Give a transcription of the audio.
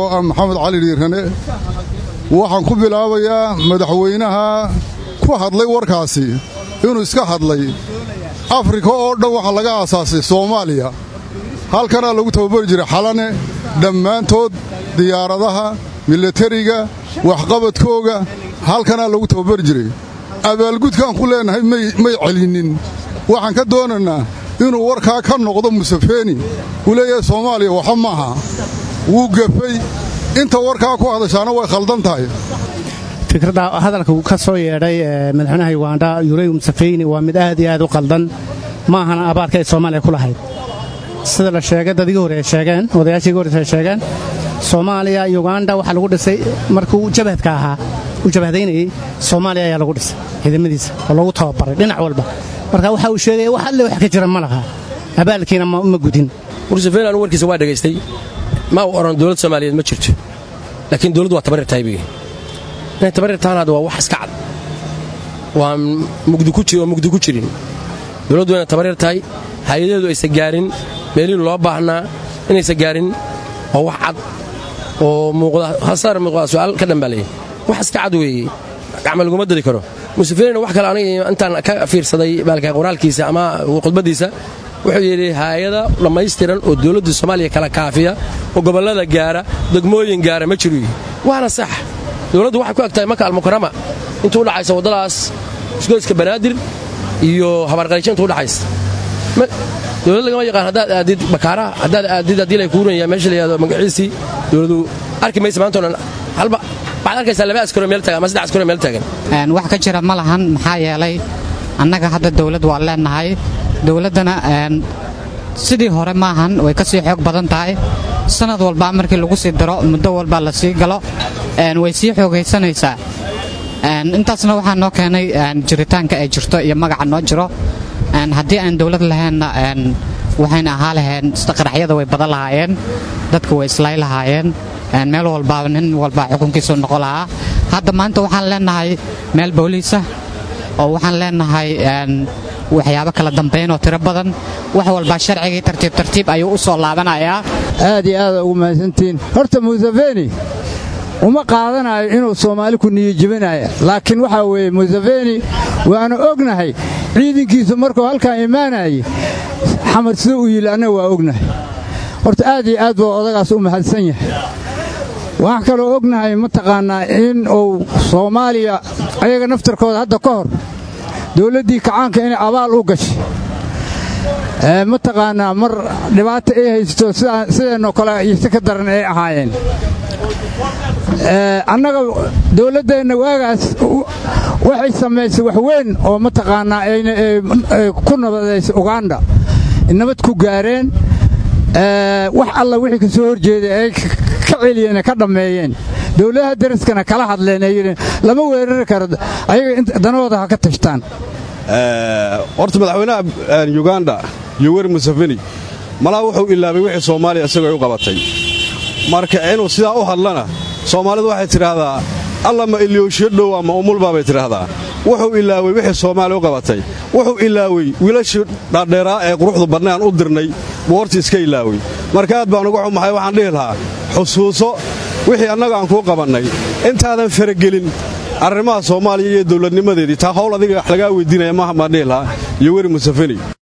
ah maxamed cali dhiirane waxaan ku bilaabayaa madaxweynaha ku hadlay warkaasi inuu iska hadlay afrika oo dhan waxaa laga aasaasay soomaaliya halkanaa lagu tababari jiray xalane dhammaantood diyaaradaha milatariga waxqabadkooga halkanaa lagu tababari jiray abaalgudkaan ku leennahay may celinnin waxaan ka doonaynaa inuu warkaa ka noqdo musafeeni uu leeyahay soomaaliya waxa maaha wuu gafay inta warkaa ku hadashaana way khaldan tahay fikradda hadalka ka soo yeedhay madaxweynaha yugandha yurey musafeyni waa mid aad iyo aad u qaldan ma ahana abaarka ay soomaaliya ku lahayd sida la sheegay dadigi hore ay sheegeen odayaashii hore ay sheegeen soomaaliya yugandha waxaa lagu dhisay markuu jabhadka ahaa uu jabhadaynayey soomaaliya ayaa lagu dhisay ciidamadiisa oo lagu tababaray dhinac walba marka waxa uu sheegaya wax alle wax ka jira ma laha abaalkiina ma gudin musafeeni anu warkiisa waa dhegaystay ma uu odhan dowlad soomaaliyeed ma jirto laakiin dowladdu waa tabarir tahay bigi inay tabarir tahaan hadda waa wax iska cad waa mugdi ku jirin dowladdu inay tabarir tahay hay-adaheedu aysan gaarin meelihii loo baahnaa inaysan gaarin waa wax cad oo muuqda hasaar muuqda su'aal ka dhambaaleeyay wax iska cad weeye gacma laguma dadi karo musafeenina wax kale aniga intaan ka fiirsaday baalka qoraalkiisa ama khudbaddiisa wuxuu yidhi haayada dhammaystiran oo dowladda soomaaliya kala kaafiya oo gobollada gaara degmooyin gaara ma jiru yihi waana sax dowladdu waxay ku eg tahay maka almukarama intuu udhaxaysa waddadaas isgoyska banaadir iyo habaarqaysho intuu udhaxaysa dowlad lagama yaqaan haddaad aadid bakaaraha haddaad aadid haddii lay kuuranaya meesha la yihahdo magaciisii dowladdu arki maysa maanta dhan halba waxaad arkaysaa laba askaro meel taagan ama saddex askaro meel taagan wax ka jira ma lahan maxaa yeelay annaga hadda dowlad waa leennahay dowladdana sidii hore maahan way ka sii xoog badan tahay sanad walba markii lagu sii daro muddo walba la sii galo way sii xoogaysanaysaa intaasna waxaa noo keenay jiritaanka ay jirto iyo magaca noo jiro haddii aan dowlad lahaynna waxayna ahaa laheen qaraxyada way badan lahaayeen dadka way islay lahaayeen meel walbaaba nin walba xukunkiisu noqon lahaa hadda maanta waxaan leennahay meel booliisa oo waxaan leennahay waxyaabo kala dambayn oo tiro badan wax walbaa sharcigii tartiib tartiib ayuu u soo laabanayaa aad iyo aada ugu mahadsantihiin horta musafeni uma qaadanayo inuu soomaali ku niyijibinaya laakiin waxaa weeye musafeni waanu ognahay ciidankiisu markuu halkan imaanayay xamar sida uu yili annaga waa ognahay horta aad iyo aad buu odagaas u mahadsan yahay waxaan kaloo ognahay mataqaannaa in uu soomaaliya ayaga naftarkooda hadda ka hor dowladdii kacaanka inay abaal u gashay mataqaannaa mar dhibaato ay haysto sideennoo kale iyo si ka daran ay ahaayeen annaga dowladdeenna waagaas waxay samaysay wax weyn oo mataqaannaa ku nabadaysay uganda nabad ku gaareen wax alla wixii ka soo horjeeday ay ka celiyeen ka dhammeeyeen dowladaha daraskana kala hadleen ay yidheen lama weerari karo ayaga danahooda ha ka tashtaan horta madaxweynaha yuganda yoweri museveni malaa wuxuu ilaabay wixii soomaaliya isagoo ay u qabatay marka inuu sidaa u hadlana soomaalidu waxay tidhaahdaa alla ma ilyooshiyo dhow ama umulbaa bay tidhaahdaa wuxuu ilaawey wixii soomaaliya u qabatay wuxuu ilaawey wiilashii dhaadheeraa ee quruxdu badnaan u dirnay buu horta iska ilaawey marka aad baan uga xumahay waxaan dhihi lahaa xusuuso wixii annaga aan kuu qabannay intaadan faragelin arrimaha soomaaliya iyo dowladnimadeedii taa hawl adiga wax lagaa weydiinaya maaha baan dhihi lahaa yoweri museveni